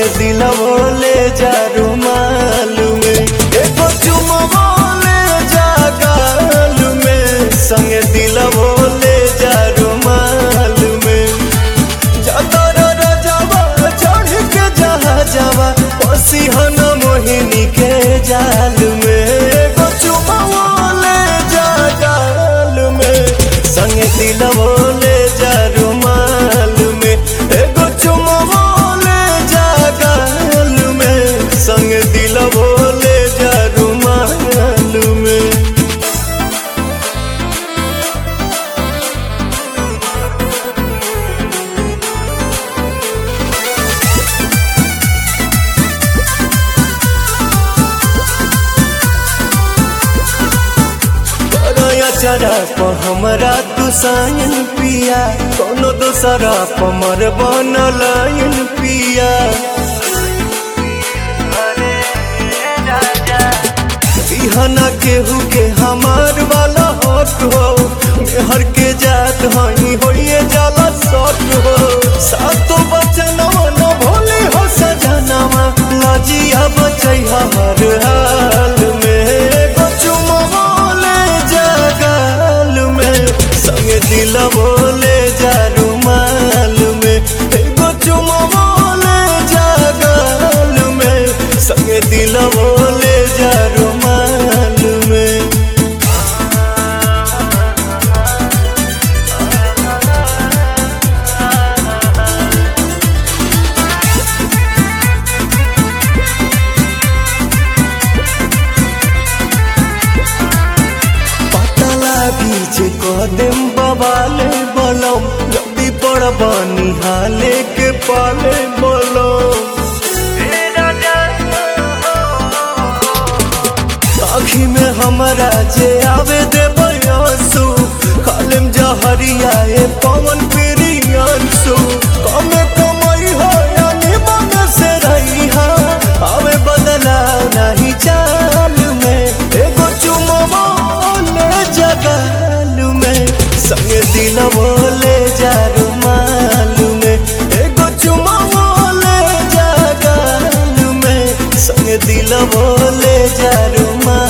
संगे दिलवो ले जा रुमाल में एगो चुमवो ले जा गाल में संगे दिलवो ले जा रुमाल में जातर रजवा चढ़ के जहा जावा पसीहन मोहिनी के जाल में एगो चुमवो ले जा गाल में संगे दिलवो ले जा रुमाल में एगो चुमवो ले जा गाल में संगे दिलवो ले जा रुमाल में करया चरा प हमरा तू सायन पिया कोनो दोसरा प मर बनलायन पिया इहना केहू के हमार वाला हक हो मेहर के जात हई होइए जाला सट हो सातो बचनवा न भोले हो सजनवा लजिया बचै हर हाल में एगो चुमवा ले जा गाल में संगे दिलवो ले जा रुमाल में एगो चुमवा ले जा गाल में संगे दिलवो ले जा रुमाल में पतला बीच कदम बवाले बलम जल्दी पड़ बनी हाले के पाले बलम आखी में हमरा जे आवे दे बयासु कालम जहरिया ए पवन प्रियांसु कमे कमई हो यानी मन से रही हा आवे बदला नहीं चाल में एगो चुमवा ले जगाल में संगे दिलवो ले जा रुमाल में एगो चुमवा ले जगाल में संगे दिलवो ले जा रुमाल